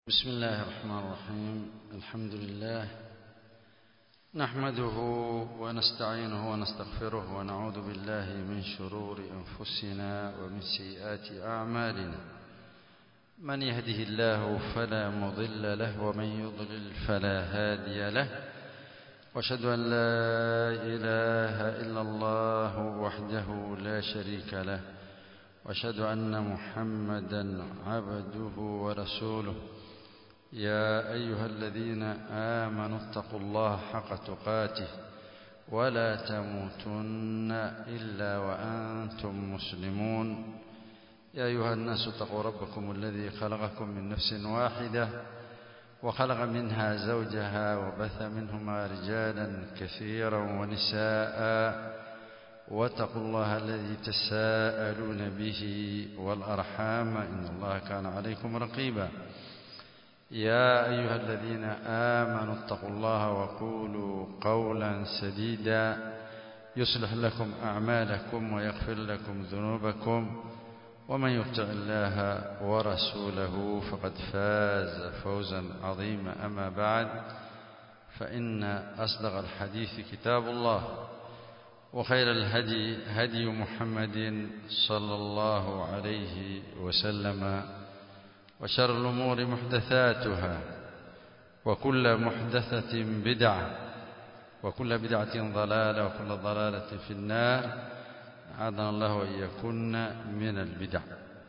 بسم الله الرحمن الرحيم الحمد لله نحمده ونستعينه ونستغفره ونعوذ بالله من شرور أنفسنا ومن سيئات أعمالنا من يهده الله فلا مضل له ومن يضلل فلا هادي له واشهد أن لا إله إلا الله وحده لا شريك له واشهد أن محمدا عبده ورسوله يا أيها الذين آمنوا اتقوا الله حق تقاته ولا تموتن إلا وأنتم مسلمون يا أيها الناس اتقوا ربكم الذي خلقكم من نفس واحدة وخلق منها زوجها وبث منهما رجالا كثيرا ونساء واتقوا الله الذي تساءلون به والأرحام إن الله كان عليكم رقيبا يا أيها الذين آمنوا اتقوا الله وقولوا قولا سديدا يصلح لكم أعمالكم ويغفر لكم ذنوبكم ومن يطع الله ورسوله فقد فاز فوزا عظيما أما بعد فإن أصدق الحديث كتاب الله وخير الهدي هدي محمد صلى الله عليه وسلم وشر الأمور محدثاتها وكل محدثة بدعة وكل بدعة ضلالة وكل ضلالة في النار أعاذنا الله وإياكن من البدع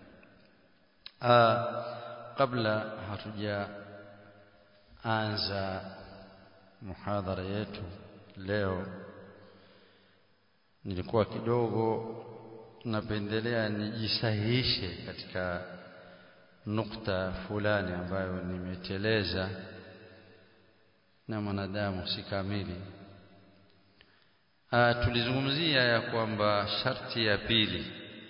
آه قبل hatuja anza muhadhara yetu leo nilikuwa kidogo napendelea nijisahihishe katika nukta fulani ambayo nimeteleza na mwanadamu si kamili. Ah, tulizungumzia ya kwamba sharti ya pili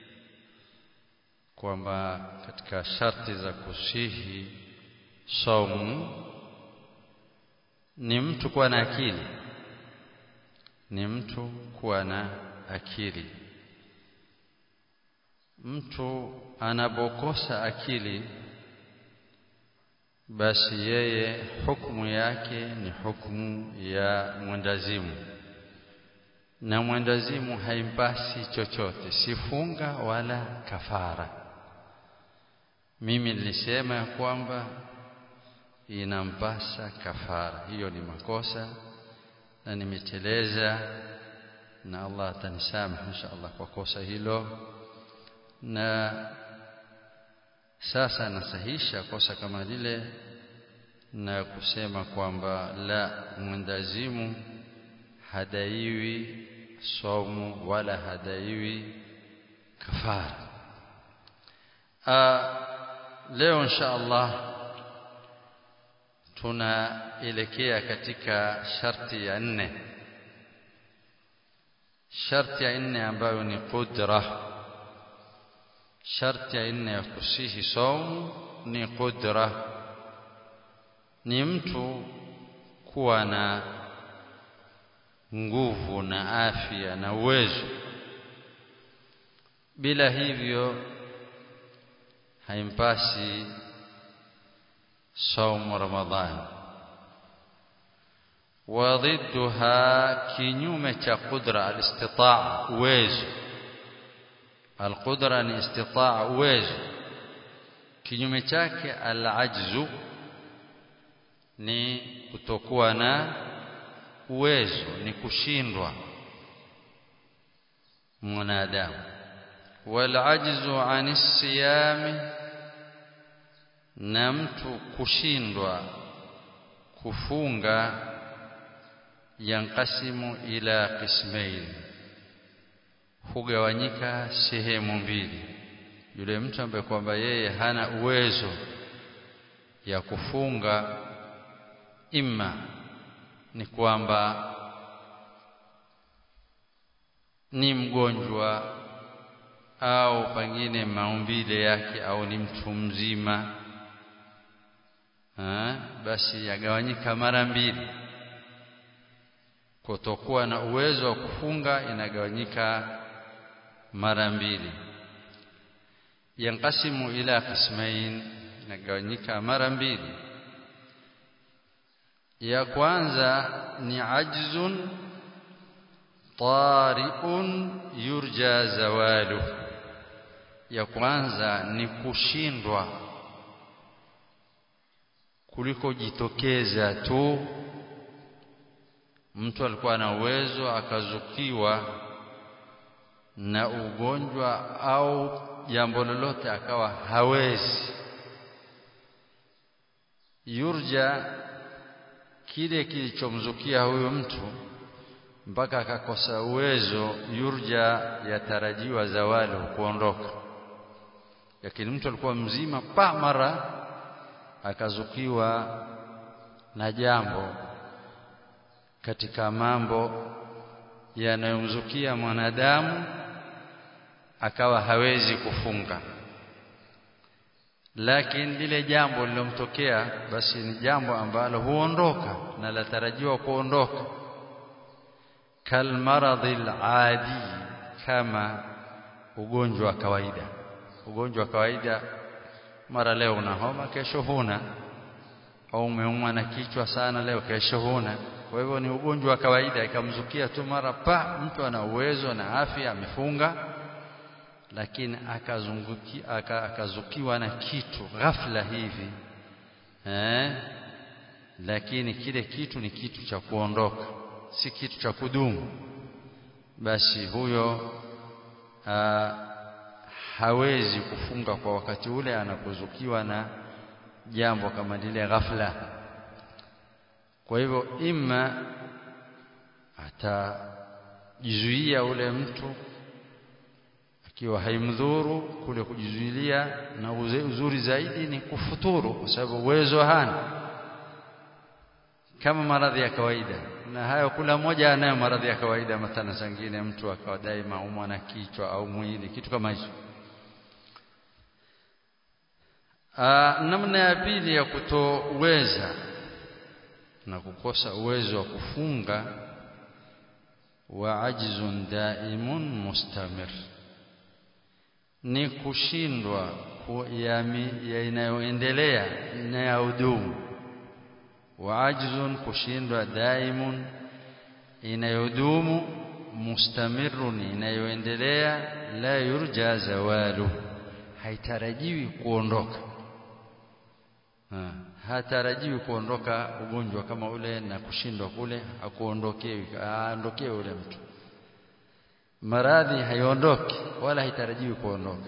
kwamba katika sharti za kusihi saumu ni mtu kuwa na akili, ni mtu kuwa na akili. Mtu anapokosa akili basi yeye hukumu yake ni hukumu ya mwendazimu na mwendazimu haimpasi chochote si funga wala kafara mimi nilisema ya kwamba inampasa kafara hiyo ni makosa na nimeteleza na Allah atanisamehe insha Allah kwa kosa hilo na sasa nasahisha kosa kama lile na kusema kwamba la mwendazimu hadaiwi somu wala hadaiwi kafara A, leo insha Allah tunaelekea katika sharti ya nne sharti ya nne ambayo ni qudra sharti ya nne ya kusihi saumu ni qudra ni mtu kuwa na nguvu na afya na uwezo bila hivyo haimpasi saumu ramadhani وضدها kinyume cha qudra alistitaa uwezo alqudra ni istitaa uwezo kinyume chake alajzu ni kutokuwa na uwezo ni kushindwa mwanadamu walajzu anis siyami na mtu kushindwa kufunga yankasimu ila qismain hugawanyika sehemu mbili yule mtu ambaye kwamba yeye hana uwezo ya kufunga imma ni kwamba ni mgonjwa au pengine maumbile yake au ni mtu mzima ha? basi yagawanyika mara mbili kutokuwa na uwezo wa kufunga inagawanyika mara mbili yanqasimu ila qismain inagawanyika mara mbili ya kwanza ni ajzun tari'un yurja zawalu ya kwanza ni kushindwa kuliko jitokeza tu mtu alikuwa na uwezo akazukiwa na ugonjwa au jambo lolote akawa hawezi yurja kile kilichomzukia huyo mtu mpaka akakosa uwezo yurja yatarajiwa zawali kuondoka lakini mtu alikuwa mzima pa mara akazukiwa na jambo katika mambo yanayomzukia mwanadamu akawa hawezi kufunga lakini lile jambo lilomtokea basi ni jambo ambalo huondoka na latarajiwa kuondoka kalmaradhi aladi kama ugonjwa wa kawaida ugonjwa wa kawaida mara leo una homa kesho huna au umeumwa na kichwa sana leo kesho huna kwa hivyo ni ugonjwa wa kawaida ikamzukia tu mara pa mtu ana uwezo na afya amefunga lakini akazunguki akazukiwa na kitu ghafla hivi eh lakini kile kitu ni kitu cha kuondoka si kitu cha kudumu basi huyo aa, hawezi kufunga kwa wakati ule anapozukiwa na jambo kama lile ghafla kwa hivyo imma atajizuia ule mtu akiwa haimdhuru kule kujizuilia na uzuri zaidi ni kufuturu kwa sababu uwezo hana kama maradhi ya kawaida na hayo kula moja anayo maradhi ya kawaida matana zingine mtu akawa daima umwa na kichwa au mwili kitu kama hicho namna ya pili ya kutoweza na kukosa uwezo wa kufunga wa ajzun daimun mustamir ni kushindwa ya inayoendelea na ya udumu wa ajzun kushindwa daimun inayodumu mustamirun inayoendelea la yurja zawalu haitarajiwi kuondoka ha, hatarajiwi kuondoka ugonjwa kama ule na kushindwa kule akuondokewi aondokewe ule mtu maradhi haiondoki wala haitarajiwi kuondoka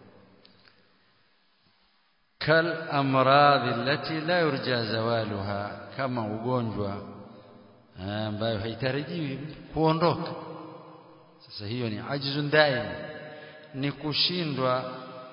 kal amradhi allati la yurja zawaluha kama ugonjwa ambayo haitarajiwi kuondoka sasa hiyo ni ajzun daim ni kushindwa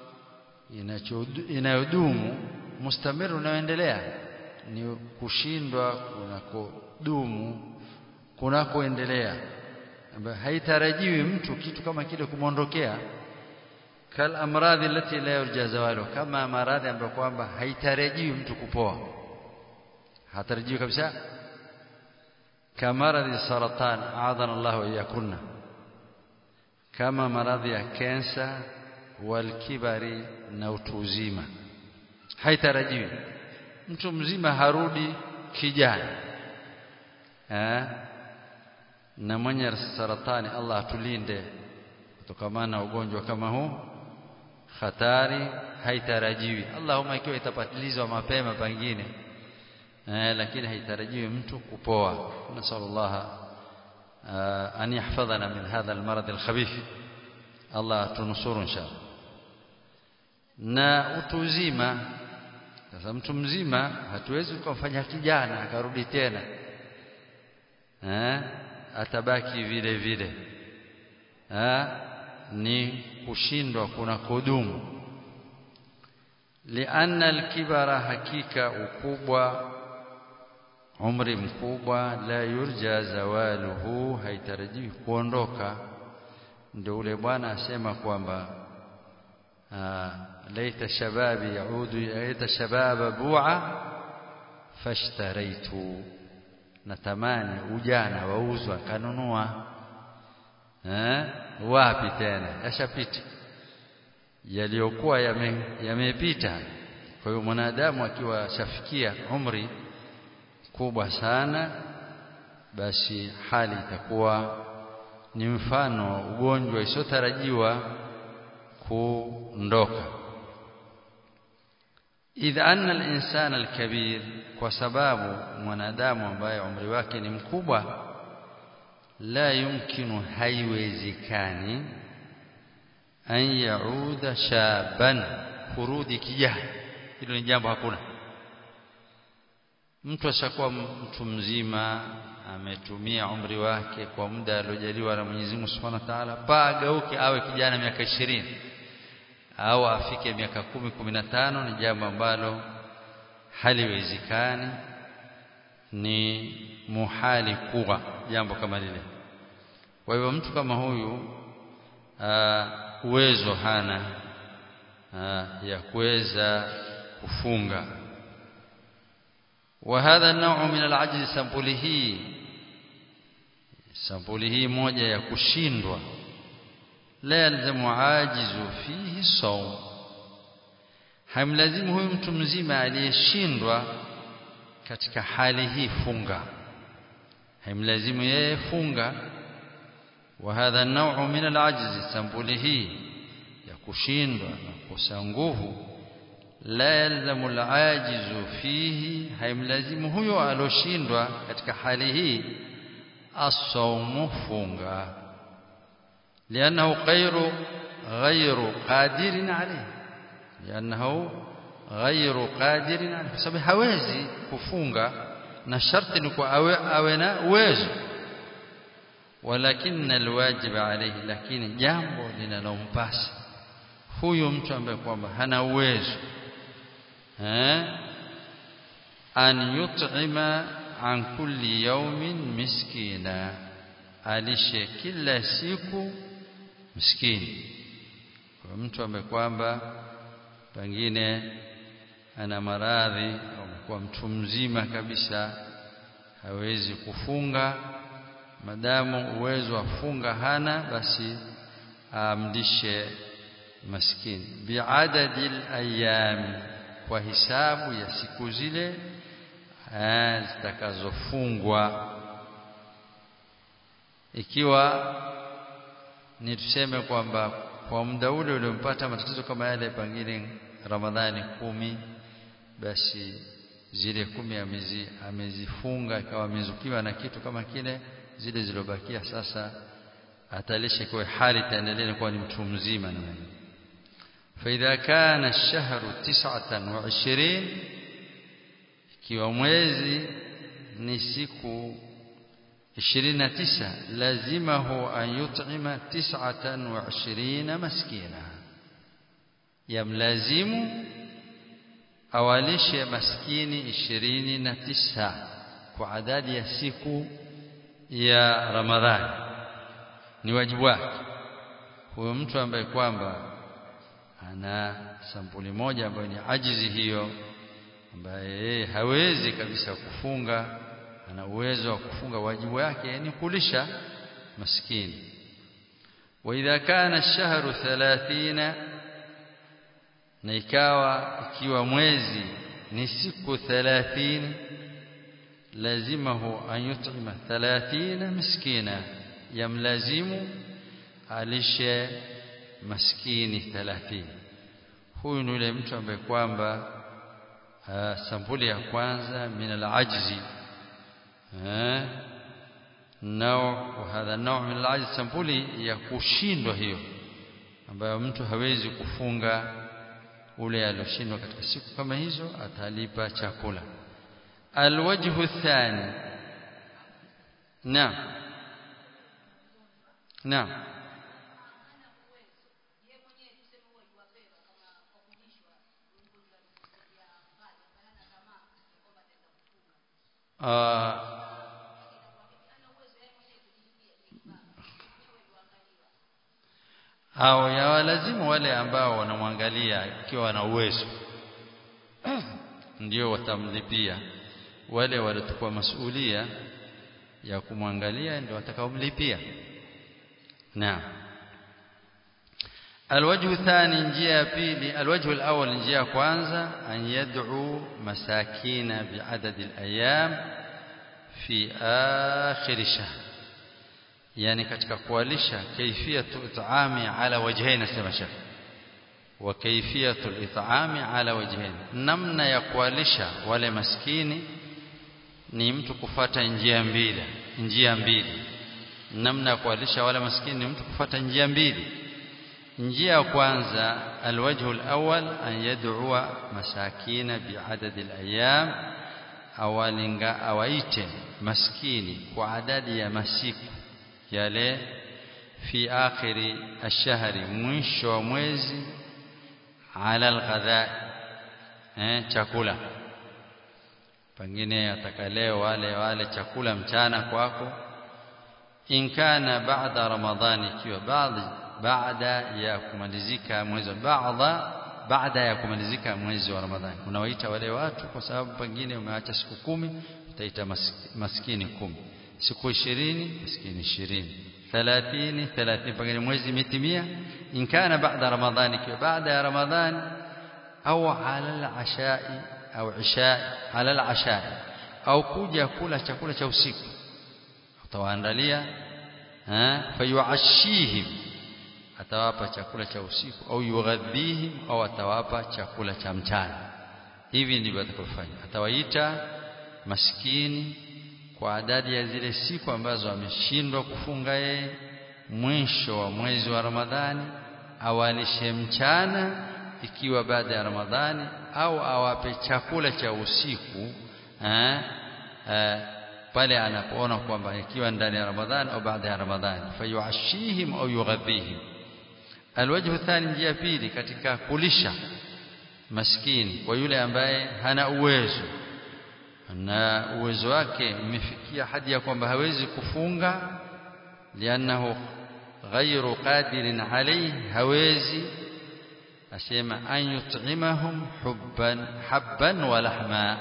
inayodumu mustamiru unaoendelea ni kushindwa kunakodumu kunakoendelea ambayo haitarajiwi mtu kitu kama kile kumwondokea kal amradhi allati la yurja zawalu kama maradhi ambayo kwamba haitarajiwi mtu kupoa hatarajiwi kabisa kamaradhi saratan aadhana Allah wa iyakunna kama maradhi ya kensa walkibari na utu uzima haitarajiwi mtu mzima harudi kijana eh na mwenye saratani Allah atulinde kutokana na ugonjwa kama huu hatari haitarajiwi Allahumma ikiwa itapatilizwa mapema pengine eh, lakini haitarajiwi mtu kupoa nasallallahu an yahfadhana min hadha almarad alkhabith Allah tunusuru inshallah na utu uzima sasa mtu mzima hatuwezi kumfanya kijana akarudi tena eh atabaki vile vile eh ni kushindwa kuna kudumu lianna alkibara hakika ukubwa umri mkubwa la yurja zawaluhu haitarajiwi kuondoka ndio ule bwana asema kwamba laita shababi yaudu laita shababa bu'a fashtaraitu natamani ujana wauzwa kanunua eh wapi tena yashapita yaliyokuwa yamepita yame kwa hiyo mwanadamu akiwa shafikia umri kubwa sana basi hali itakuwa ni mfano wa ugonjwa isiyotarajiwa kuondoka idha anna al-insana al-kabir kwa sababu mwanadamu ambaye umri wake ni mkubwa la yumkinu haiwezekani an yauda shaban kurudi kijana hilo ni jambo hakuna mtu ashakuwa mtu mzima ametumia umri wake kwa muda aliojaliwa na Mwenyezi Mungu Subhanahu wa Ta'ala pageuke awe kijana miaka ishirini au afike miaka kumi kumi na tano ni jambo ambalo haliwezekani ni muhali kuwa jambo kama lile kwa hivyo mtu kama huyu uwezo hana aa, ya kuweza kufunga وهذا النوع من العجز sampuli hii sampuli hii moja ya kushindwa la yalzamu ajizu fihi sawm hamlazimu huyu mtu mzima aliyeshindwa katika hali hii funga hamlazimu yeye funga وهذا النوع من العجز sampuli hii ya kushindwa na kukosa nguvu la yalzamu alajizu fihi haimlazimu huyo aloshindwa katika hali hii asaumu funga lianahu ghairu ghairu qadirin alayhi lianahu ghairu qadirin alayhi sababu hawezi kufunga na sharti ni kwa awe, awe na uwezo walakin alwajib alayhi lakini jambo linalompasa huyu mtu ambaye kwamba hana uwezo an yut'ima an kulli yawmin miskina alishe kila siku miskini kwa mtu ambaye kwamba pengine ana maradhi au amekuwa mtu mzima kabisa hawezi kufunga madamu uwezo wa funga hana basi amlishe maskini biadadi alayami kwa hisabu ya siku zile zitakazofungwa ikiwa ni tuseme kwamba kwa muda ule uliompata matatizo kama yale pengine Ramadhani kumi basi zile kumi amezi, amezifunga ikawa amezukiwa na kitu kama kile zile zilobakia sasa atalisha kwa hali itaendelea kuwa ni mtu mzima na mwenye فإذا كان الشهر تسعة وعشرين ikiwa mwezi ni siku 29 lazimahu an yut'ima 29 maskina yamlazimu awalishe maskini 29 kwa adadi ya siku ya Ramadhani ni wajibu wake huyo mtu ambaye kwamba ana sampuli moja ambayo ni ajizi hiyo ambaye yeye hawezi kabisa kufunga ana uwezo wa kufunga wajibu wake ni kulisha maskini wa idha kana ash-shahru 30 na ikawa ikiwa mwezi ni siku 30 lazimahu an yut'ima 30 miskina yamlazimu alishe maskini 30 huyu ni yule mtu ambaye kwamba sampuli ya kwanza min al-ajzi nao hadha nao min al-ajzi sampuli ya kushindwa hiyo ambayo mtu hawezi kufunga ule alioshindwa katika siku kama hizo atalipa chakula alwajhu thani naam naam uh, au yawalazimu wale ambao wanamwangalia ikiwa wana uwezo ndio watamlipia wale waliochukua masuhulia ya kumwangalia ndio watakaomlipia naam الوجه الثاني njia pili الوجه الأول njia kwanza أن يدعو مساكين بعدد الأيام في آخر الشهر يعني katika kuwalisha kaifiyatu it'ami ala wajhain nasema shekh wa kaifiyatu al-it'ami ala wajhain namna ya kuwalisha wale maskini ni mtu kufata njia mbili njia mbili namna ya kuwalisha wale maskini ni mtu kufata njia mbili njia ya kwanza alwajhu alawwal an yad'ua masakina biadad alayam awalinga awaite maskini kwa adadi ya masiku yale fi akhiri ashhari mwisho wa mwezi ala alghadha eh chakula pengine atakaleo wale wale chakula mchana kwako in kana ba'da ramadhani ikiwa baadhi baada ya kumalizika mwezi wa baadha baada ya kumalizika mwezi wa ramadhani unawaita wale watu kwa sababu pengine umeacha siku kumi utaita maskini kumi siku ishirini maskini ishirini thalathini thalathini pengine mwezi imetimia in kana baada ramadhani ikiwa baada ya ramadhani au ala al-ashai au ishai ala al-ashai au kuja kula chakula cha usiku utawaandalia fayuashihim atawapa chakula cha usiku au yughadhihim au atawapa chakula cha mchana hivi ndivyo atakofanya atawaita maskini kwa adadi ya zile siku ambazo ameshindwa kufunga yeye mwisho wa mwezi wa Ramadhani awalishe mchana ikiwa baada ya Ramadhani au awape chakula cha usiku eh, eh, pale anapoona kwamba ikiwa ndani ya Ramadhani au baada ya Ramadhani fayuashihim au yughadhihim alwajhu thani njia pili katika kulisha maskini kwa yule ambaye hana uwezo na uwezo wake umefikia hadi ya kwamba hawezi kufunga lianahu ghairu qadirin alayhi hawezi asema an yut'imahum hubban habban wa lahma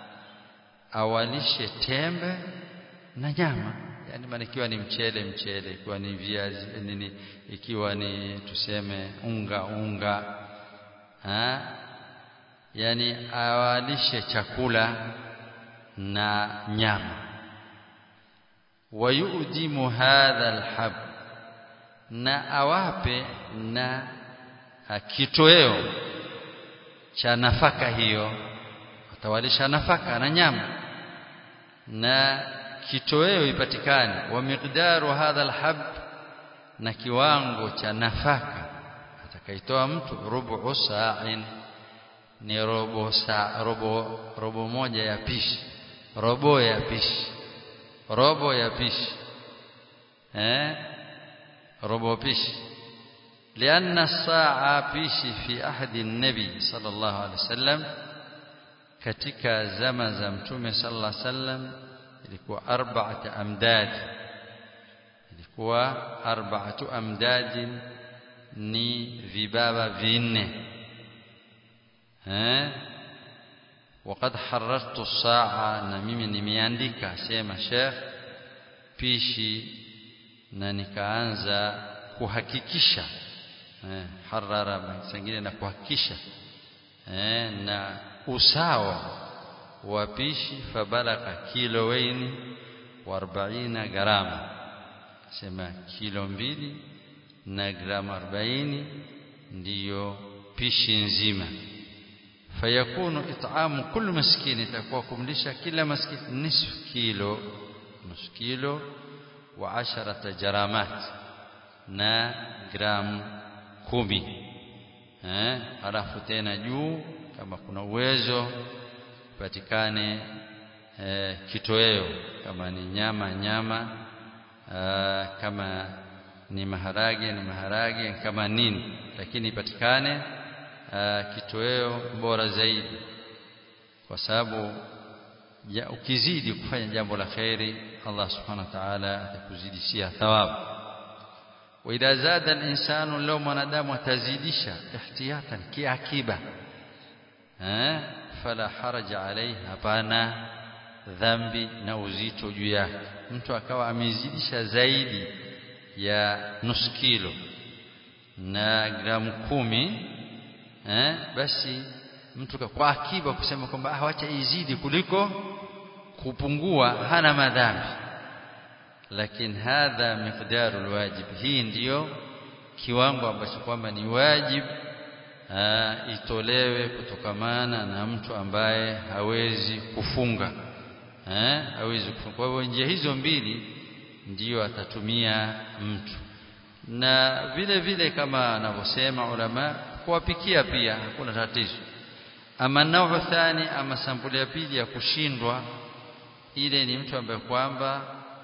awalishe tembe na nyama yani maana ikiwa ni mchele mchele ikiwa ni viazi nini ikiwa ni tuseme unga unga ha yani awalishe chakula na nyama wayudimu hadha alhab na awape na kitoweo cha nafaka hiyo atawalisha nafaka na nyama na kitoweo ipatikane wa miqdaru hadha alhab na kiwango cha nafaka atakaitoa mtu rubu sa'in ni robo saa robo robo moja ya pishi robo ya pishi robo ya pishi eh robo pishi لأن الساعة بيشي في أحد النبي صلى الله عليه وسلم katika zama za mtume sallallahu alaihi wasallam ilikuwa arba'at amdad ilikuwa arba'atu amdad ni vibaba vinne eh وقد حررت الساعة na mimi nimeandika sema Sheikh pishi na nikaanza kuhakikisha eh harara sengine na kuhakikisha eh na usawa wa pishi fabalaka kilowaini wa 40 grama sema kilo mbili na grama 40 ndiyo pishi nzima fayakunu it'amu kullu maskini itakuwa kumlisha kila maskini nusu kilo nusu kilo wa asharata jaramat na gram kumi eh alafu tena juu kama kuna uwezo patikane eh, kitoweo kama ni nyama nyama aa, kama ni maharage ni maharage kama nini lakini ipatikane kitoweo bora zaidi kwa sababu ya ukizidi kufanya jambo la khairi Allah subhanahu wa ta'ala atakuzidishia thawabu وإذا زاد الإنسان لو mwanadamu atazidisha ihtiyatan kiakiba eh fala haraja alayhi hapana dhambi na uzito juu yake mtu akawa amezidisha zaidi ya nusu kilo na gramu kumi eh, basi mtu kwa akiba kusema kwamba hawacha izidi kuliko kupungua hana madhambi lakini hadha miqdaru alwajib hii ndiyo kiwango ambacho kwamba ni wajib aa, itolewe kutokamana na mtu ambaye hawezi kufunga eh, hawezi kufunga kwa hivyo njia hizo mbili ndiyo atatumia mtu na vile vile kama anavyosema ulama kuwapikia pia hakuna tatizo ama nao thani ama sampuli ya pili ya kushindwa ile ni mtu ambaye kwamba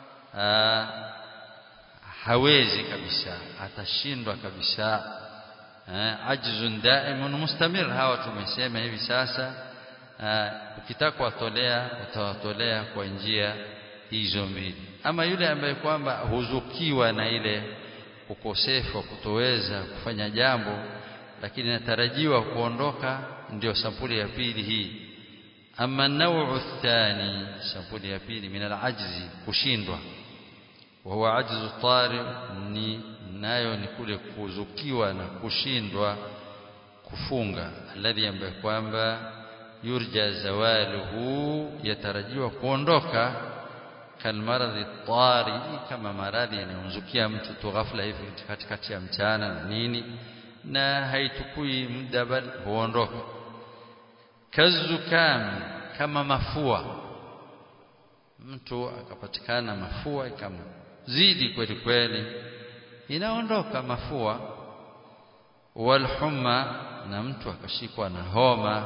hawezi kabisa atashindwa kabisa ajzun daimun mustamir hawa tumesema hivi sasa ukitaka kuwatolea utawatolea kwa njia hizo mbili ama yule ambaye kwamba huzukiwa na ile ukosefu wa kutoweza kufanya jambo lakini natarajiwa kuondoka ndio sampuli ya pili hii ama nauu thani sampuli ya pili min alajzi kushindwa wa huwa ajzu tari ni nayo ni kule kuzukiwa na kushindwa kufunga alladhi ambaye kwamba yurja zawaluhu yatarajiwa kuondoka kalmaradhi tari kama maradhi yanayomzukia mtu tu ghafla hivi katikati ya mchana na nini na haitukui muda bali huondoka kazukam kama mafua mtu akapatikana mafua ikamzidi kweli kweli inaondoka mafua walhumma na mtu akashikwa na homa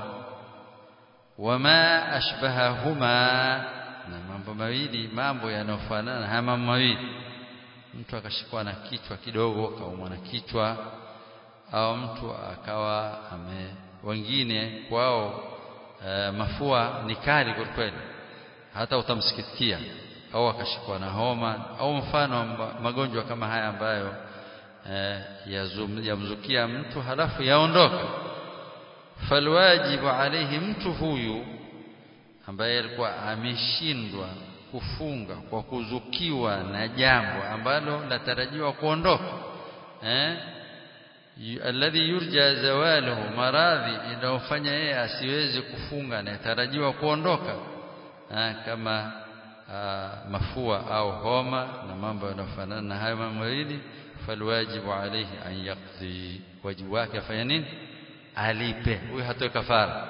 wama ashbahahuma na mambo mawili mambo yanayofanana haya mambo mawili mtu akashikwa na kichwa kidogo akaumwa na kichwa au mtu akawa ame wengine kwao e, mafua ni kali kwa kweli hata utamsikitikia au akashikwa na homa au mfano magonjwa kama haya ambayo e, yamzukia mtu halafu yaondoka falwajibu alayhi mtu huyu ambaye alikuwa ameshindwa kufunga kwa kuzukiwa na jambo ambalo latarajiwa kuondoka eh alladhi yurja zawaluhu maradhi inayofanya yeye asiweze kufunga na yatarajiwa kuondoka ha, kama aa, mafua au homa na mambo yanayofanana na hayo mambo mawili falwajibu alayhi an yaqdi wajibu wake afanye nini alipe huyu hatoe kafara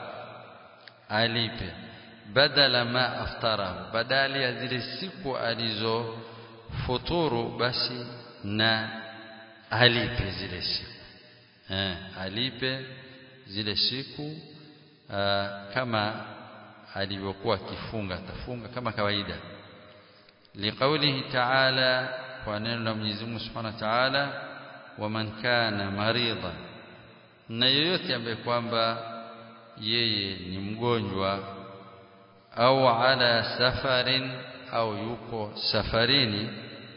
alipe badala ma aftarahu badali ya zile siku alizofuturu basi na alipe zile siku eh, alipe zile siku aa, kama alivyokuwa akifunga atafunga kama kawaida liqaulihi ta'ala kwa neno la Mwenyezi Mungu Subhanahu wa Ta'ala waman kana maridan na yoyote ambaye kwamba yeye ni mgonjwa au ala safarin au yuko safarini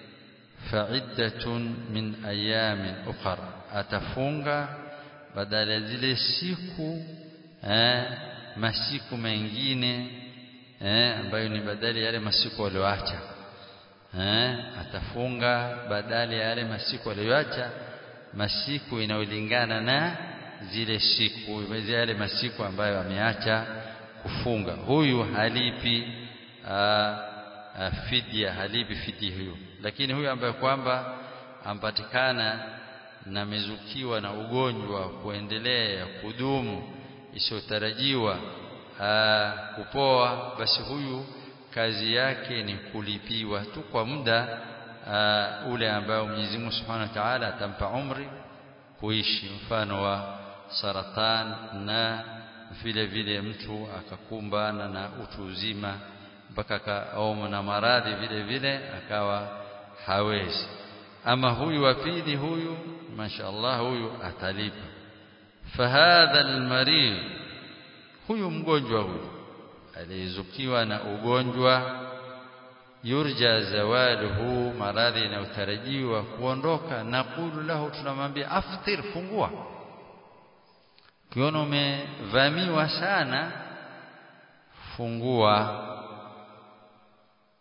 fa'iddatun min ayamin ukhra atafunga badala ya zile siku eh, masiku mengine eh, ambayo ni badala ya yale masiku walioacha eh, atafunga badala ya yale masiku walioacha masiku inayolingana na zile siku yale masiku ambayo ameacha kufunga huyu halipi aa, aa, fidia halipi fidia huyu lakini huyu ambaye kwamba ampatikana na mezukiwa na ugonjwa kuendelea kudumu isiyotarajiwa kupoa basi huyu kazi yake ni kulipiwa tu kwa muda uh, ule ambao Mwenyezi Mungu Subhanahu wa Ta'ala atampa umri kuishi mfano wa saratan na vile vile mtu akakumbana na utu uzima mpaka akaoma na maradhi vile vile akawa hawezi ama huyu wa pili huyu mashaallah huyu atalipa fahadha almarid huyu mgonjwa huyu aliyezukiwa na ugonjwa yurja zawaluhu maradhi yanayotarajiwa kuondoka naqulu lahu tunamwambia aftir fungua kiona umevamiwa sana fungua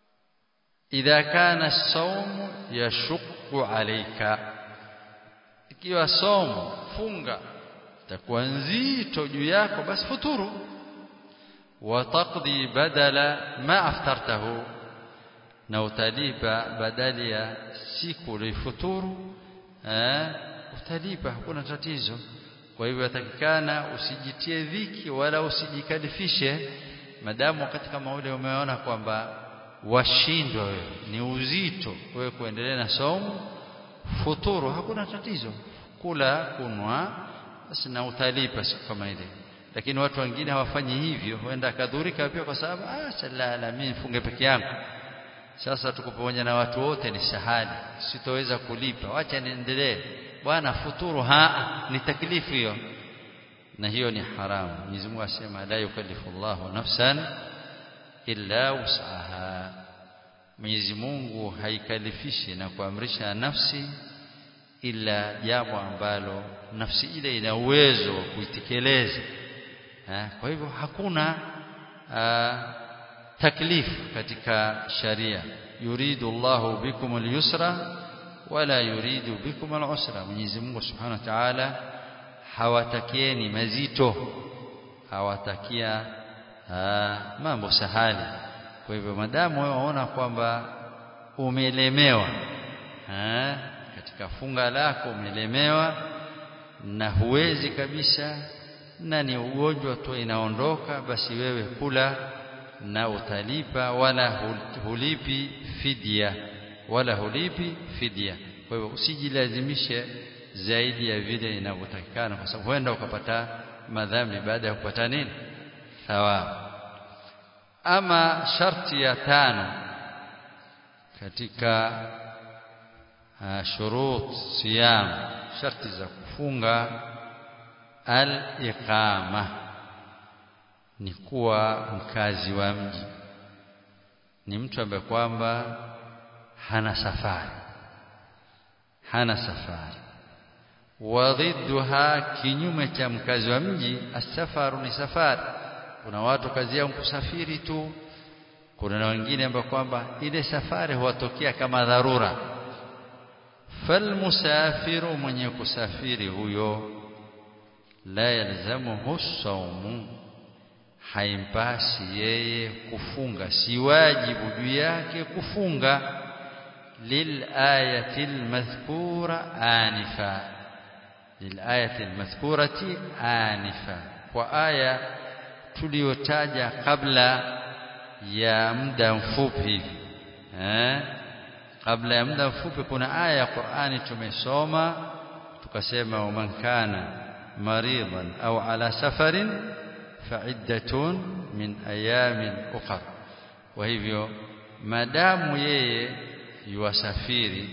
idha kana as-sawm yashqu alayka ikiwa somo funga itakuwa nzito juu yako basi futuru wataqdi badala ma aftartahu na utalipa badali ya siku ulifuturu eh utalipa hakuna tatizo kwa hivyo yatakikana usijitie dhiki wala usijikalifishe madamu wakati kama ule umeona kwamba washindwa wewe ni uzito wewe kuendelea na somo futuru hakuna tatizo kula kunwa basi na utalipa siku kama ile lakini watu wengine hawafanyi hivyo huenda akadhurika pia kwa sababu ah salala mimi nifunge peke yangu sasa tuko pamoja na watu wote ni sahali sitoweza kulipa wacha niendelee bwana futuru ha ni taklifu hiyo na hiyo ni haramu Mwenyezi Mungu asema la yukallifu Allahu nafsan illa wus'aha Mwenyezi Mungu haikalifishi na kuamrisha nafsi ila jambo ambalo nafsi ile ina uwezo wa kuitekeleza kwa hivyo hakuna taklifu katika sharia yuridu Allahu bikum al-yusra wala yuridu bikum al-usra Mwenyezi Mungu Subhanahu wa Ta'ala hawatakieni mazito hawatakia mambo sahali kwa hivyo madamu wewe waona kwamba umelemewa katika funga lako umelemewa na huwezi kabisa na ni ugonjwa tu inaondoka basi wewe kula na utalipa wala hulipi fidia wala hulipi fidia kwa hivyo usijilazimishe zaidi ya vile inavyotakikana kwa sababu huenda ukapata madhambi baada ya kupata nini thawabu ama sharti ya tano katika uh, shurut siyam sharti za kufunga al-iqama ni kuwa mkazi wa mji ni mtu ambaye kwamba hana safari hana safari wadhidduha kinyume cha mkazi wa mji asafaru ni safari kuna watu kazi yao kusafiri tu kuna na wengine ambao kwamba ile safari huwatokea kama dharura falmusafiru mwenye kusafiri huyo la yalzamuhu saumu haimpasi yeye kufunga si wajibu juu yake kufunga للآية المذكورة آنفا للآية المذكورة آنفا وآية tuliyotaja kabla ya muda mfupi hivi eh kabla ya muda mfupi kuna aya ya Qur'ani tumesoma tukasema man kana maridan au ala safarin fa'iddatun min ayamin ukhra kwa hivyo madamu yeye yuwasafiri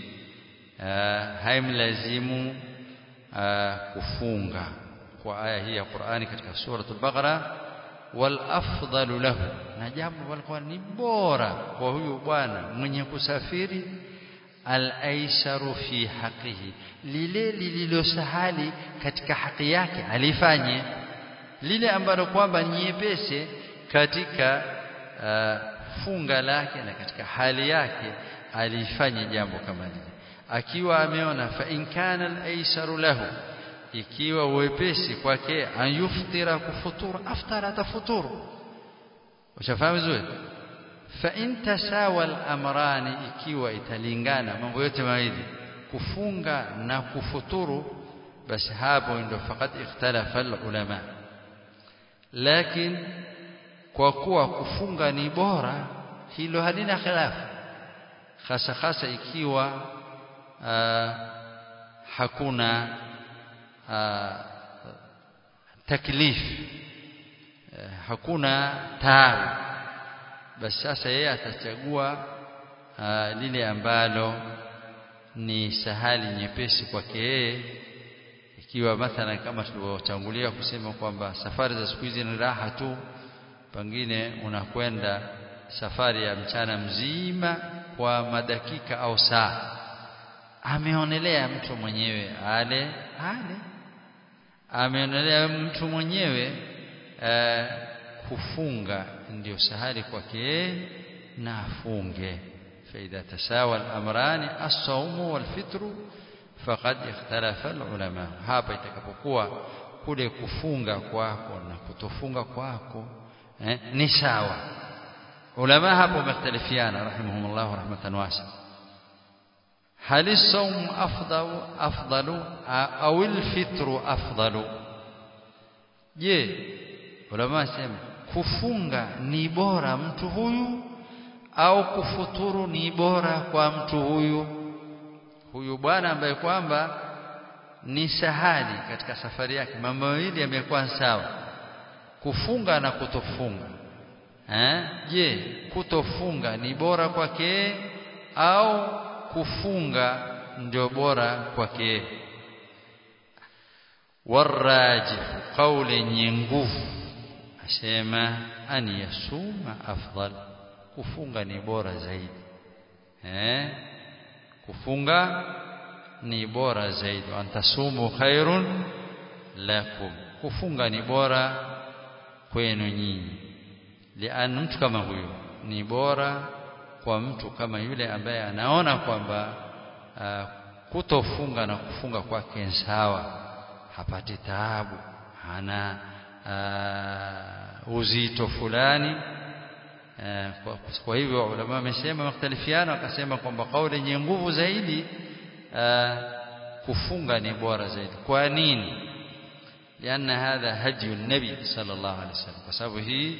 haimlazimu kufunga kwa aya hii ya Qur'ani katika sura al-Baqara wal afdalu lahu na jambo walikuwa ni bora kwa huyu bwana mwenye kusafiri al aisaru fi haqihi lile lililosahali katika haki yake alifanye lile ambalo kwamba ni nyepesi katika uh, funga lake na katika hali yake alifanya jambo kama lile akiwa ameona fa in kana al-aisaru lahu ikiwa uwepesi kwake ayuftira kufuturu aftara tafuturu ushafahamu vizuri fa in tasawa al-amrani ikiwa italingana mambo yote mawili kufunga na kufuturu basi hapo ndio fakat ikhtalafa al-ulama lakini kwa kuwa kufunga ni bora hilo halina khilafu hasa hasa ikiwa uh, hakuna uh, taklif uh, hakuna taabu basi sasa yeye atachagua uh, lile ambalo ni sahali nyepesi kwake yeye ikiwa mathalan kama tulivyotangulia kusema kwamba safari za siku hizi ni raha tu pengine unakwenda safari ya mchana mzima kwa madakika au saa ameonelea mtu mwenyewe ale ale ameonelea mtu mwenyewe uh, kufunga ndio sahali kwake na afunge faida tasawa al-amrani as-sawmu wal-fitru faqad ikhtalafa ulama hapa itakapokuwa kule kufunga kwako na kutofunga kwako eh, ni sawa ulama hapo wamekhtalifiana rahimahumullah rahmatan wasi'a هل الصوم أفضل أفضل أو الفطر أفضل je ulama sema kufunga ni bora mtu huyu au kufuturu ni bora kwa mtu huyu huyu bwana ambaye kwamba ni sahali katika safari yake mambo mawili yamekuwa sawa kufunga na kutofunga eh je kutofunga ni bora kwake au kufunga ndio bora kwake warajih kauli yenye nguvu asema an yasuma afdal kufunga ni bora zaidi eh kufunga ni bora zaidi antasumu khairun lakum kufunga ni bora kwenu nyinyi lian mtu kama huyo ni bora kwa mtu kama yule ambaye anaona kwamba uh, kutofunga na kufunga kwake sawa hapati taabu hana uh, uzito fulani uh, kwa, kwa hivyo ulama wamesema makhtalifiana wakasema kwamba kauli yenye nguvu zaidi uh, kufunga ni bora zaidi kwa nini لأن هذا هدي النبي صلى الله عليه وسلم kwa sababu hii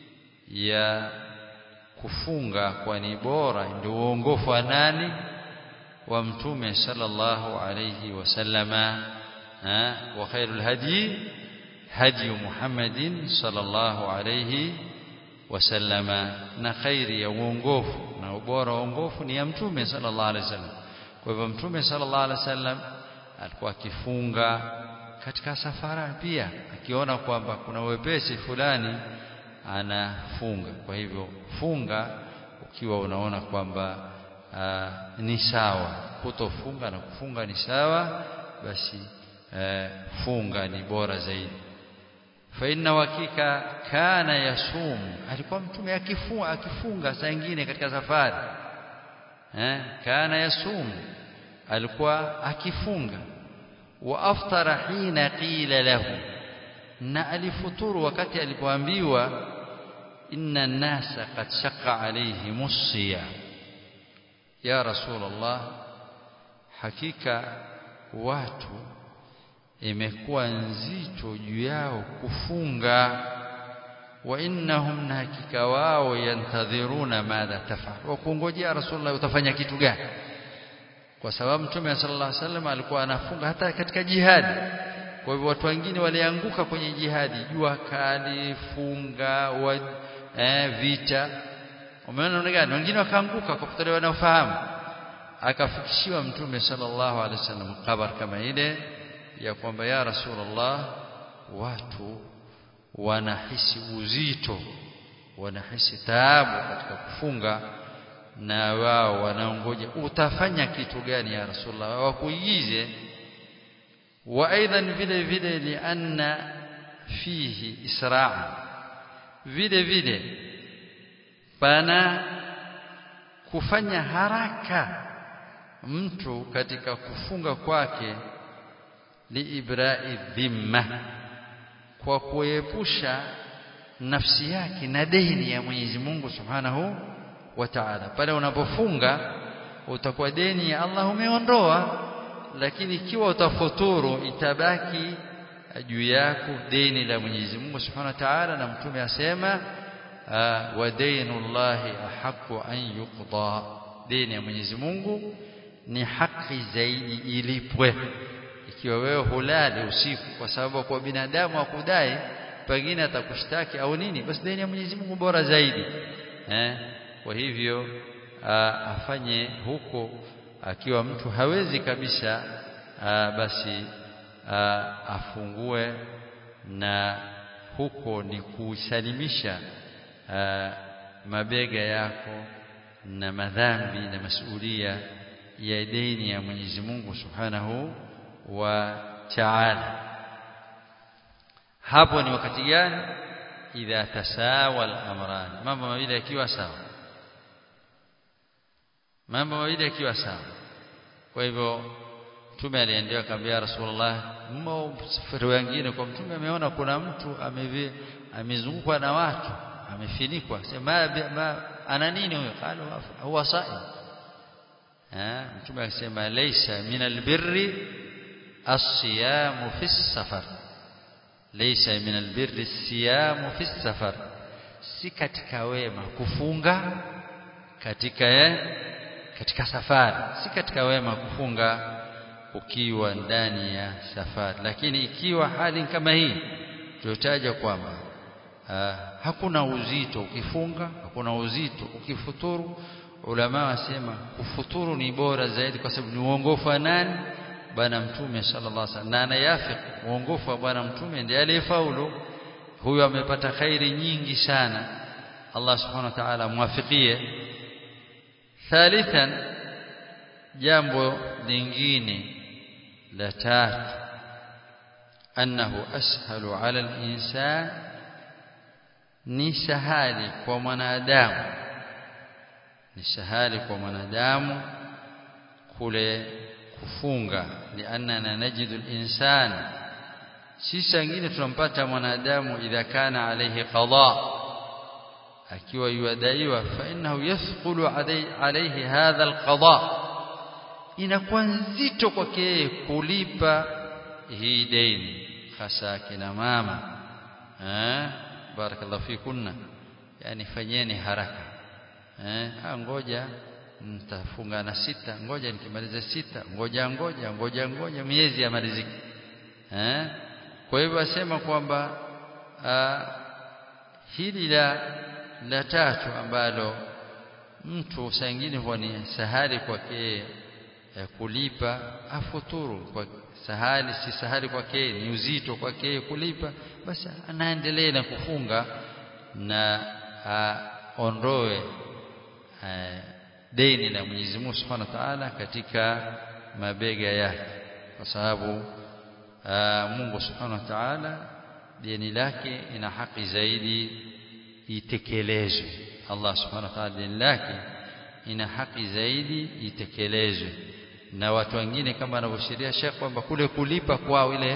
ya kufunga kwa ni bora ndio uongofu wa nani wa mtume sallallahu alayhi wasallama wa khairul hadi hadi Muhammadin sallallahu alayhi wasallama na khairi ya uongofu na ubora wa uongofu ni ya mtume sallallahu alayhi wasallam kwa hivyo mtume sallallahu alayhi wasallam alikuwa akifunga katika safara pia akiona kwamba kuna wepesi fulani anafunga kwa hivyo funga ukiwa unaona kwamba ni sawa kutofunga na kufunga ni sawa basi aa, funga ni bora zaidi fa inna hakika kana yasumu alikuwa mtume akifunga akifunga saa nyingine katika safari eh kana yasumu alikuwa akifunga wa aftara hina qila lahu na alifuturu wakati alipoambiwa inna nasa qad shaqqa alayhim as-siyam ya rasulullah hakika watu imekuwa nzito juu yao kufunga wa innahum na hakika wao yantadhiruna madha tafal wa kungojea rasulullah utafanya kitu gani kwa sababu mtume sallallahu alaihi wasallam alikuwa anafunga hata katika jihadi kwa hivyo watu wengine walianguka kwenye jihadi jua kali funga wa, eh, vita umeona namna gani wengine wakaanguka kwa kutolewa wanaofahamu akafikishiwa mtume sallallahu alaihi wasallam habari kama ile ya kwamba ya rasulullah watu wanahisi uzito wanahisi taabu katika kufunga na wao wanaongoja utafanya kitu gani ya rasulullah wakuigize wa aidan vile vile lianna fihi israa vile vile pana kufanya haraka mtu katika kufunga kwake liibrai dhimma kwa kuepusha nafsi yake na deni ya Mwenyezi Mungu Subhanahu wa Ta'ala pale unapofunga utakuwa deni ya Allah umeondoa lakini ikiwa utafuturu itabaki juu yako deni la Mwenyezi Mungu Subhanahu wa Ta'ala na mtume asema wa dainullahi ahqqu an yuqda deni ya Mwenyezi Mungu ni haki zaidi ilipwe ikiwa wewe hulali usiku kwa sababu kwa binadamu akudai pengine atakushtaki au nini basi deni ya Mwenyezi Mungu bora zaidi eh kwa hivyo afanye huko akiwa mtu hawezi kabisa aa, basi aa, afungue na huko ni kusalimisha mabega yako na madhambi na masulia ya deni ya Mwenyezi Mungu Subhanahu wa Ta'ala hapo ni wakati gani idha tasawa al-amran mambo mawili yakiwa sawa mambo mawili yakiwa sawa kwa hivyo mtume aliendea akamwambia rasulullah mmo safari wengine kwa mtume ameona kuna mtu amevi amezungukwa na watu amefinikwa sema ma ana nini huyo qala huwa saim eh mtume akasema laysa min albirri as-siyamu fi safar laysa min albirri as-siyamu fi safar si katika wema kufunga katika eh, katika safari si katika wema kufunga ukiwa ndani ya safari lakini ikiwa hali kama hii tutaja kwamba hakuna uzito ukifunga hakuna uzito ukifuturu ulama wasema kufuturu ni bora zaidi kwa sababu ni uongofu wa nani bwana mtume sallallahu alaihi wasallam na anayafik uongofu wa bwana mtume ndiye aliyefaulu huyo amepata khairi nyingi sana Allah subhanahu wa ta'ala muwafikie thalithan jambo lingine la tatu annahu ashalu ala al-insan ni sahali kwa mwanadamu ni sahali kwa mwanadamu kule kufunga lianna najidu al-insan sisi wengine tunampata mwanadamu idha kana alayhi qada akiwa yuadaiwa fa innahu yathqulu alayhi hadha al-qada inakuwa nzito kwake kulipa hii deni hasa kina mama eh barakallahu fikunna yani fanyeni haraka eh ngoja mtafunga na sita ngoja nikimaliza sita ngoja ngoja ngoja ngoja miezi ya maliziki eh kwa hivyo asema kwamba hili la la tatu ambalo mtu saa nyingine huwa ni sahali kwake kulipa afuturu kwa sahali si sahali kwake ni uzito kwake kulipa basi anaendelea na kufunga na aondoe deni la Mwenyezi Mungu Subhanahu wa Ta'ala katika mabega yake kwa sababu Mungu Subhanahu wa Ta'ala deni lake ina haki zaidi itekelezwe Allah Subhanahu wa Ta'ala deni lake ina haki zaidi itekelezwe na watu wengine kama anavyoshiria Sheikh kwamba kule kulipa kwao ile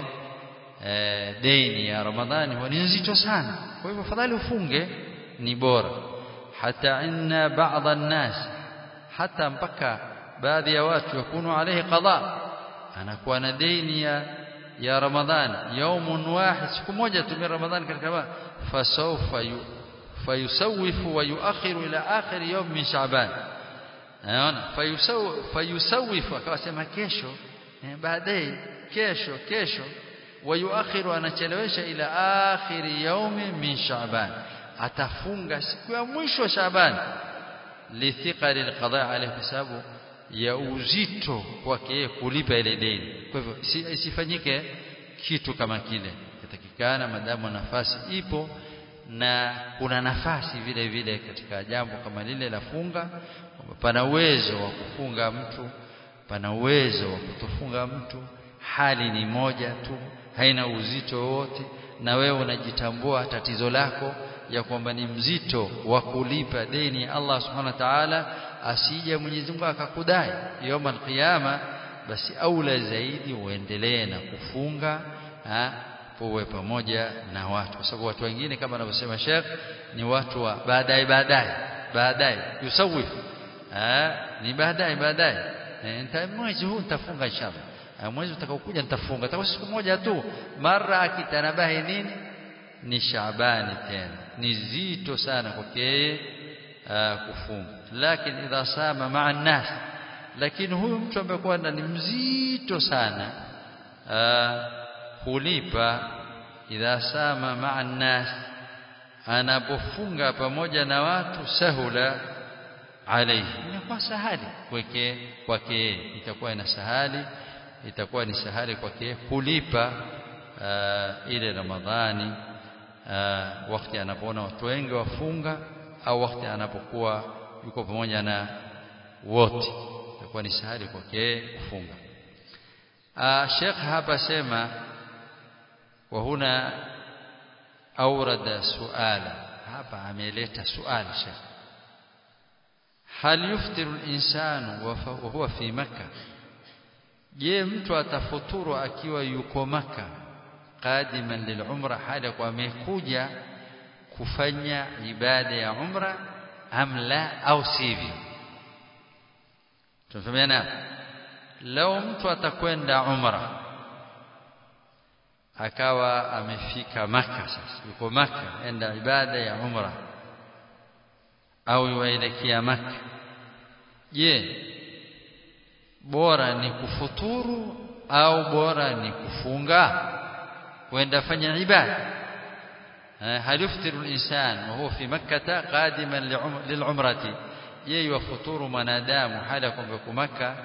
e, deni ya Ramadhani ni nzito sana kwa hivyo fadhali ufunge ni bora hata inna baadhi an-nas hata mpaka baadhi ya watu yakunu alayhi qada anakuwa na deni ya ya Ramadhani yaumun wahid siku moja tu min Ramadhani katika fasawfa fayusawifu wa yuakhiru ila akhir yawm min Sha'ban naona fayusawifu akasema kesho baadaye kesho kesho wayuakhiru anachelewesha ila akhiri yaumi min Sha'ban atafunga siku ya mwisho Sha'ban lithiqali alqada alayhi sababu ya uzito kwake kulipa ile deni kwa hivyo isifanyike kitu kama kile yatakikana madamu nafasi ipo na kuna nafasi vile vile katika jambo kama lile la funga pana uwezo wa kufunga mtu pana uwezo wa kutofunga mtu hali ni moja tu haina uzito wote na wewe unajitambua tatizo lako ya kwamba ni mzito wa kulipa deni Allah subhanahu wa ta'ala asije Mwenyezi Mungu akakudai yoma alqiyama basi aula zaidi uendelee na kufunga ha uwe pamoja na watu kwa sababu watu wengine kama anavyosema Sheikh ni watu wa baadaye baadaye baadaye yusawif ah ni baadaye baadaye nita mwezi huu nitafunga inshallah mwezi utakaokuja nitafunga takuwa siku moja tu mara akitanabahi nini ni Shaabani tena ni zito sana kwake kufunga lakini idha sama maa nas lakini huyu mtu ambaye kwa ni mzito sana kulipa idha sama maa nas anapofunga pamoja na watu sahula alayhi inakuwa sahali kwake kwake itakuwa ina sahali itakuwa ni sahali kwake kulipa uh, ile Ramadhani uh, wakati anapoona watu wengi wafunga au wakati anapokuwa yuko pamoja na wote itakuwa ni sahali kwake kufunga uh, Sheikh hapa sema wa huna أورد سؤالا hapa ameleta suali Sheikh هل يفطر الإنسان وهو في مكة je mtu atafuturu akiwa yuko maka qadiman lilumra hali kwa amekuja kufanya ibada ya umra am la au sivyo tunafahamiana leo mtu atakwenda umra akawa amefika maka sasa yuko maka enda ibada ya umra au yuelekea maka je bora ni kufuturu au bora ni kufunga kwenda fanya ibada هل يفطر الإنسان وهو في مكة قادما للعمرة je yafuturu mwanadamu hali kwamba maka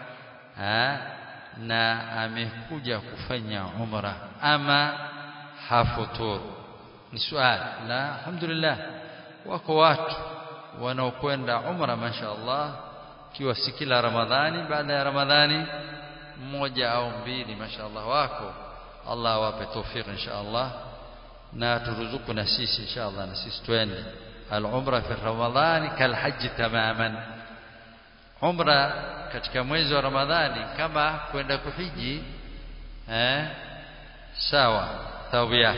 na amekuja kufanya umra ama hafuturu ni swali la alhamdulillah wako watu wanaokwenda umra mashaallah kiwa si kila ramadhani baada ya ramadhani mmoja au mbili mashaallah wako Allah awape tawfik inshallah na turuzuku na sisi inshallah na sisi twende al-umra fi ramadhani kal hajj tamaman umra katika mwezi wa ramadhani kama kwenda kuhiji eh sawa tawbia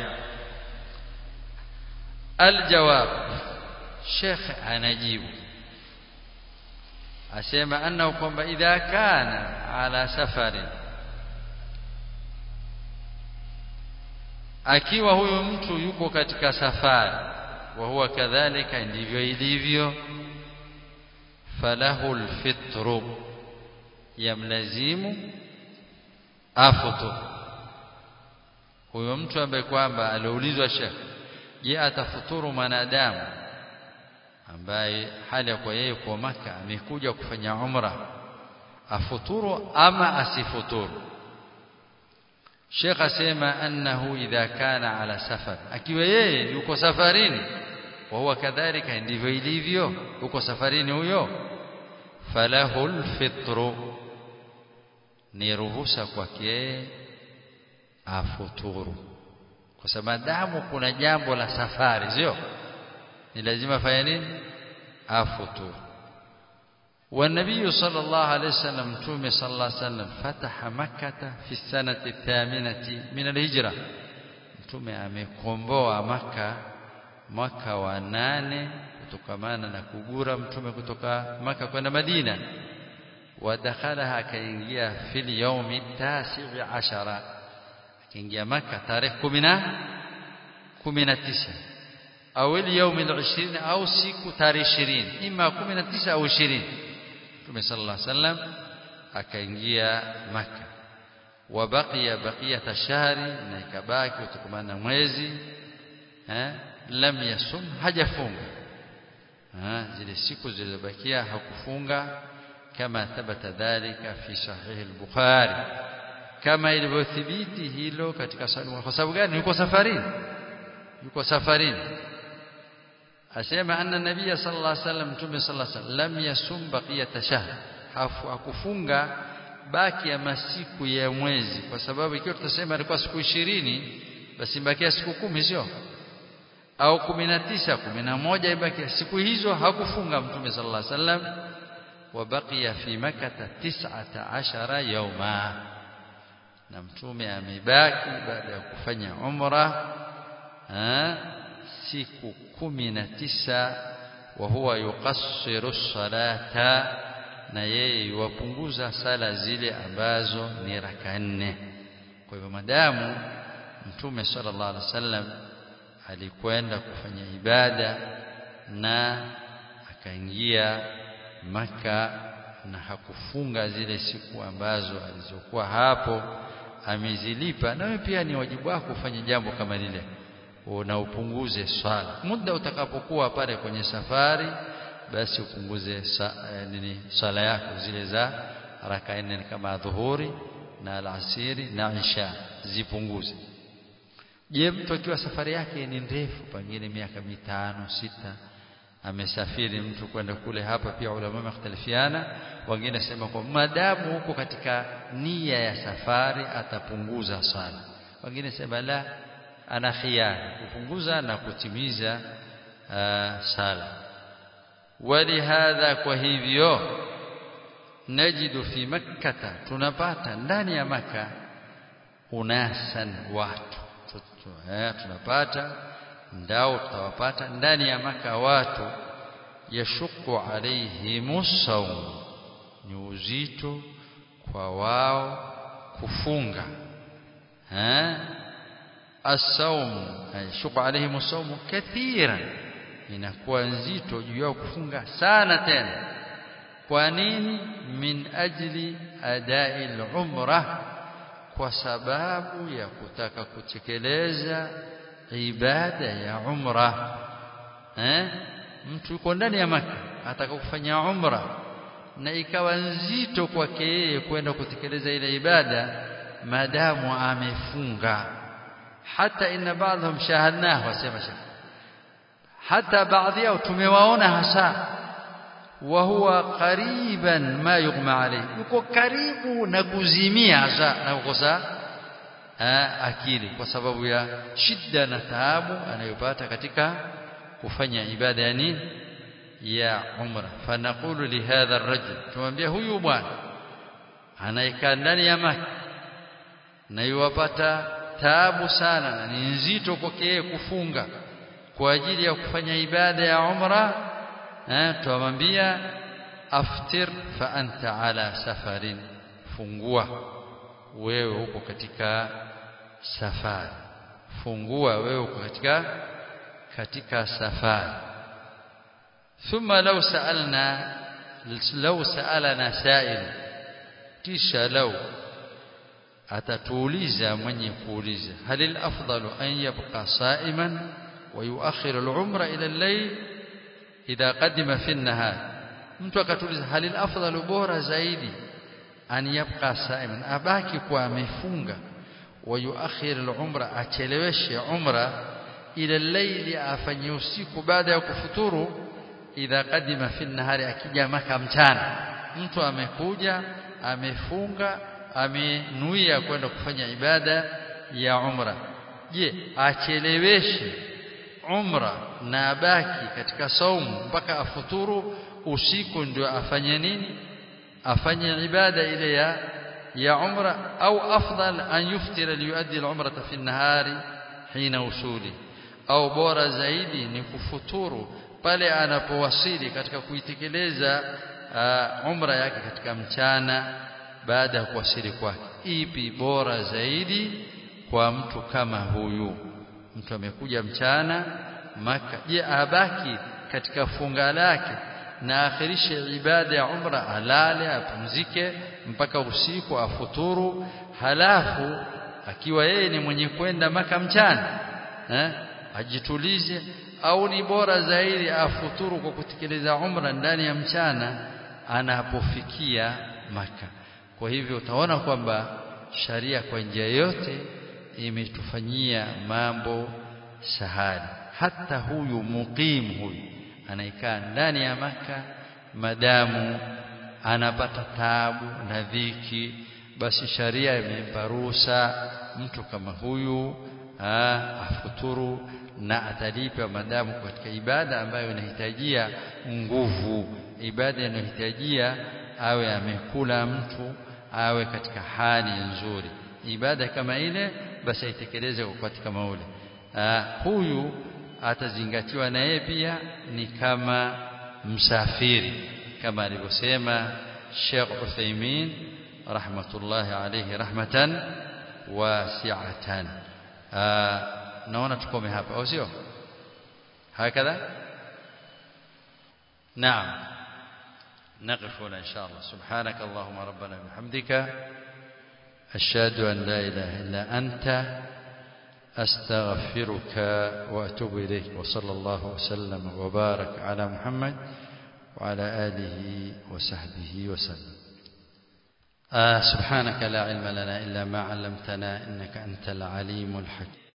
aljawab sheikh anajibu asema annahu kwamba idha kana ala safari akiwa huyo mtu yuko katika safari wa huwa kadhalika ndivyo ilivyo falahu alfitru yamlazimu afutu huyo mtu ambaye kwamba aliulizwa shekh je atafuturu mwanadamu ambaye hali ya kwa yeye kwa maka amekuja kufanya umra afuturu ama asifuturu Sheikh asema annahu idha kana ala safar akiwa yeye yuko safarini wa huwa kadhalika ndivyo ilivyo yuko safarini huyo falahu alfitru ni ruhusa kwake afuturu kwa sababu damu kuna jambo la safari sio ni lazima afanye nini afuturu والنبي صلى الله عليه وسلم تومي صلى الله عليه وسلم فتح مكة في السنة الثامنة من الهجرة mtume amekomboa maka mwaka wa nane kutokamana na kugura mtume kutoka maka kwenda madina wadakhalaha akaingia fil yaumi tasi'i ashara akaingia maka tarehe kumi na tisa au yaumi al-20 au siku tarehe 20 ima 19 au 20 Mtume sallallahu alaihi wasallam akaingia maka wa baqiya baqiyata shahri na ikabaki kutokamana mwezi eh lam yasum hajafunga eh zile siku zilizobakia hakufunga kama thabata dhalika fi sahih al-bukhari kama ilivyothibiti hilo katika sahihi kwa sababu gani yuko safarini yuko safarini asema anna nabiyya sallallahu alaihi wasallam mtume sallallahu alaihi wasallam lam yasum baqiyata shahr hakufunga baki ya masiku ya mwezi kwa sababu ikiwa tutasema ilikuwa siku ishirini basi bakia siku kumi sio au kumi na tisa kumi na moja ibakia siku hizo hakufunga mtume sallallahu alaihi wasallam wabakia fi makata tis'ata ashara yauma na mtume amebaki baada ya kufanya umra siku kumi na tisa wa huwa yuqassiru salata na yeye yuwapunguza sala zile ambazo ni raka nne kwa hivyo madamu mtume sallallahu alaihi wasallam alikwenda kufanya ibada na akaingia maka na hakufunga zile siku ambazo alizokuwa hapo amezilipa nawe pia ni wajibu wako kufanya jambo kama lile na upunguze swala muda utakapokuwa pale kwenye safari basi upunguze sa, eh, nini swala yako zile za raka nne kama dhuhuri na alasiri na isha zipunguze je mtu akiwa safari yake ni ndefu pengine miaka mitano sita amesafiri mtu kwenda kule hapa pia ulama wamekhtalifiana wengine sema kwa madamu huko katika nia ya safari atapunguza swala wengine sema la ana khiyari kupunguza na kutimiza uh, sala walihadha kwa hivyo najidu fi makkata tunapata ndani ya maka unasan watu eh, tunapata ndao tutawapata ndani ya maka watu yashuku alaihimus sawm ni uzito kwa wao kufunga eh الصوم يشق عليهم الصوم كثيرا inakuwa nzito juu yao kufunga sana tena kwa nini min ajli adai al-umra kwa sababu ya kutaka kutekeleza ibada ya umra eh mtu yuko ndani ya maka ataka kufanya umra na ikawa nzito kwake yeye kwenda kutekeleza ile ibada madamu amefunga hata inna baadhum shahadnahu wasema hata baadhi yao tumewaona hasa wa huwa qariban ma yughma alayhi yuko karibu na kuzimia hasa na kukosa akili kwa sababu ya shida na taabu anayopata katika kufanya ibada ya nini ya umra fanaqulu li hadha ar-rajul tumwambia huyu bwana anayekaa ndani ya maka na yuwapata taabu sana na ni nzito kwake kufunga kwa ajili ya kufanya ibada ya umra eh tuamwambia aftir fa anta ala safarin fungua wewe uko katika safari fungua wewe uko katika katika safari thumma law sa'alna law sa'alana sa'il kisha law atatuuliza mwenye kuuliza halil afdalu an yabqa sa'iman wa yuakhir al-umra ila al-layl idha qadima fi an-nahar mtu akatuuliza halil afdalu bora zaidi an yabqa sa'iman abaki kwa amefunga wa yuakhir al-umra acheleweshe umra ila al-layl afanye usiku baada ya kufuturu idha qadima fi an-nahari akija maka mchana mtu amekuja amefunga amenuia kwenda kufanya ibada ya umra je acheleweshe umra na abaki katika saumu mpaka afuturu usiku ndio afanye nini afanye ibada ile ya ya umra au afdal an yuftira liyuaddi al-umrata fi an-nahari hina usuli au bora zaidi ni kufuturu pale anapowasili katika kuitekeleza uh, umra yake katika mchana baada ya kuwasili kwake ipi bora zaidi kwa mtu kama huyu mtu amekuja mchana maka je abaki katika funga lake na akhirishe ibada ya umra alale apumzike mpaka usiku afuturu halafu akiwa yeye ni mwenye kwenda maka mchana eh ajitulize au ni bora zaidi afuturu kwa kutekeleza umra ndani ya mchana anapofikia maka kwa hivyo utaona kwamba sharia kwa njia yote imetufanyia mambo sahali hata huyu muqim huyu anaikaa ndani ya maka madamu anapata taabu na dhiki basi sharia imempa ruhusa mtu kama huyu aa, afuturu na atalipa madamu katika ibada ambayo inahitajia nguvu ibada inahitajia awe amekula mtu awe katika hali nzuri ibada kama ile basi aitekeleze kwa katika maule huyu atazingatiwa na yeye pia ni kama msafiri kama alivyosema Sheikh Uthaymeen rahmatullahi alayhi rahmatan wasi'atan naona tukome hapa au sio hakadha naam نقف هنا إن شاء الله سبحانك اللهم ربنا وبحمدك أشهد أن لا إله إلا أنت أستغفرك وأتوب إليك وصلى الله وسلم وبارك على محمد وعلى آله وصحبه وسلم آه سبحانك لا علم لنا إلا ما علمتنا إنك أنت العليم الحكيم